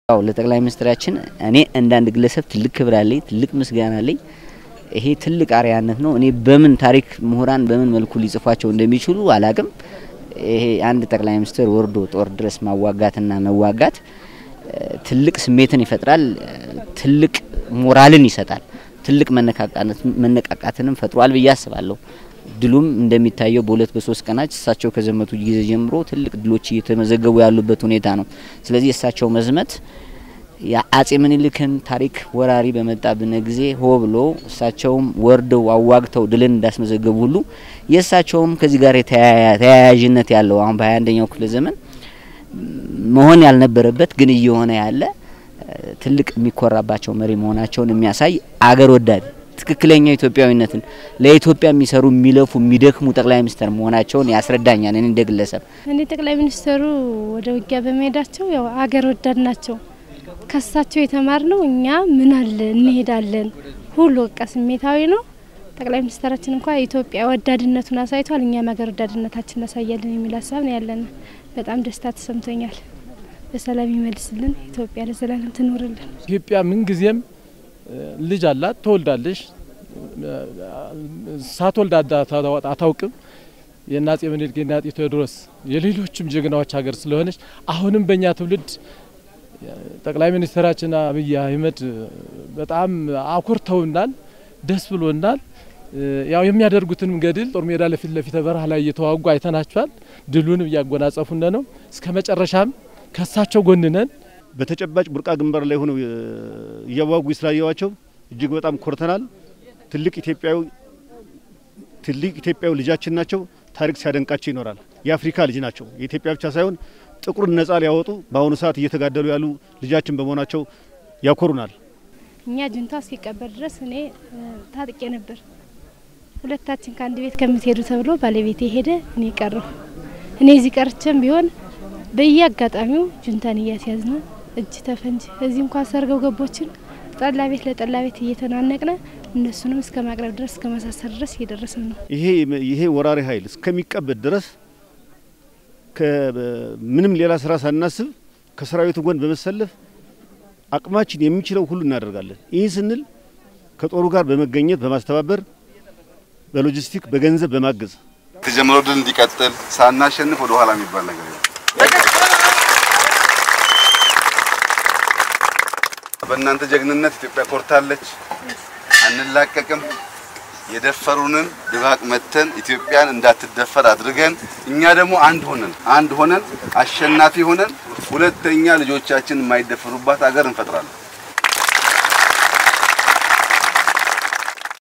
አዎ ለጠቅላይ ሚኒስትራችን እኔ እንዳንድ ግለሰብ ትልቅ ክብር አለኝ፣ ትልቅ ምስጋና አለኝ። ይሄ ትልቅ አርያነት ነው። እኔ በምን ታሪክ ምሁራን በምን መልኩ ሊጽፏቸው እንደሚችሉ አላቅም። ይሄ አንድ ጠቅላይ ሚኒስትር ወርዶ ጦር ድረስ ማዋጋትና መዋጋት ትልቅ ስሜትን ይፈጥራል፣ ትልቅ ሞራልን ይሰጣል፣ ትልቅ መነቃቃትንም ፈጥሯል ብዬ አስባለሁ። ድሉም እንደሚታየው በሁለት በሶስት ቀናት እሳቸው ከዘመቱ ጊዜ ጀምሮ ትልቅ ድሎች እየተመዘገቡ ያሉበት ሁኔታ ነው። ስለዚህ የእሳቸው መዝመት የአጼ ምኒልክን ታሪክ ወራሪ በመጣብን ጊዜ ሆ ብሎ እሳቸውም ወርደው አዋግተው ድልን እንዳስመዘገቡ ሁሉ የእሳቸውም ከዚህ ጋር ተያያዥነት ያለው አሁን በሀያ አንደኛው ክፍለ ዘመን መሆን ያልነበረበት ግን እየሆነ ያለ ትልቅ የሚኮራባቸው መሪ መሆናቸውን የሚያሳይ አገር ወዳድ ትክክለኛ ኢትዮጵያዊነትን ለኢትዮጵያ የሚሰሩ የሚለፉ የሚደክሙ ጠቅላይ ሚኒስትር መሆናቸውን ያስረዳኛል። እኔ እንደ ግለሰብ እኔ ጠቅላይ ሚኒስትሩ ወደ ውጊያ በመሄዳቸው ያው አገር ወዳድ ናቸው። ከሳቸው የተማር ነው እኛ ምን አለ እንሄዳለን ሁሉ በቃ ስሜታዊ ነው። ጠቅላይ ሚኒስትራችን እንኳ የኢትዮጵያ ወዳድነቱን አሳይቷል። እኛም ሀገር ወዳድነታችን እናሳያለን የሚል ሀሳብ ነው ያለን። በጣም ደስታ ተሰምቶኛል። በሰላም ይመልስልን። ኢትዮጵያ ለዘላለም ትኖርልን። ኢትዮጵያ ምንጊዜም ልጅ አላት፣ ትወልዳለች። ሳትወልድ አታውቅም። የአፄ ምኒልክ የአፄ ቴዎድሮስ የሌሎችም ጀግናዎች ሀገር ስለሆነች አሁንም በእኛ ትውልድ ጠቅላይ ሚኒስትራችን አብይ አህመድ በጣም አኩርተውናል፣ ደስ ብሎናል። ያው የሚያደርጉትንም ገድል ጦር ሜዳ ለፊት ለፊት በረሃ ላይ እየተዋጉ አይተናቸዋል። ድሉንም እያጎናጸፉን ነው። እስከ መጨረሻም ከሳቸው ጎን ነን። በተጨባጭ ቡርቃ ግንባር ላይ ሆነው እያዋጉ ስላየዋቸው እጅግ በጣም ኮርተናል። ትልቅ ኢትዮጵያዊ ትልቅ ኢትዮጵያዊ ልጃችን ናቸው። ታሪክ ሲያደንቃቸው ይኖራል። የአፍሪካ ልጅ ናቸው። የኢትዮጵያ ብቻ ሳይሆን ጥቁርን ነጻ ሊያወጡ በአሁኑ ሰዓት እየተጋደሉ ያሉ ልጃችን በመሆናቸው ያኮሩናል። እኛ ጁንታ እስኪቀበር ድረስ እኔ ታጥቄ ነበር። ሁለታችን ከአንድ ቤት ከምትሄዱ ተብሎ ባለቤቴ ሄደ፣ እኔ ቀረሁ። እኔ እዚህ ቀርቼም ቢሆን በየአጋጣሚው ጁንታን እያስያዝነ እጅ ተፈንጅ እዚህ እንኳ ሰርገው ገቦችን ጠላ ቤት ለጠላ ቤት እየተናነቅነ እነሱንም እስከ ማቅረብ ድረስ እስከ መሳሰር ድረስ እየደረስን ነው። ይሄ ይሄ ወራሪ ኃይል እስከሚቀበድ ድረስ ምንም ሌላ ስራ ሳናስብ ከሰራዊቱ ጎን በመሰለፍ አቅማችን የሚችለው ሁሉ እናደርጋለን። ይህ ስንል ከጦሩ ጋር በመገኘት በማስተባበር በሎጂስቲክ በገንዘብ በማገዝ የተጀመረው ድል እንዲቀጥል ሳናሸንፍ ወደ ኋላ የሚባል ነገር የለም። በእናንተ ጀግንነት ኢትዮጵያ ኮርታለች። አንላቀቅም። የደፈሩንን ድባቅ መተን ኢትዮጵያን እንዳትደፈር አድርገን እኛ ደግሞ አንድ ሆነን አንድ ሆነን አሸናፊ ሆነን ሁለተኛ ልጆቻችን የማይደፈሩባት ሀገር እንፈጥራለን።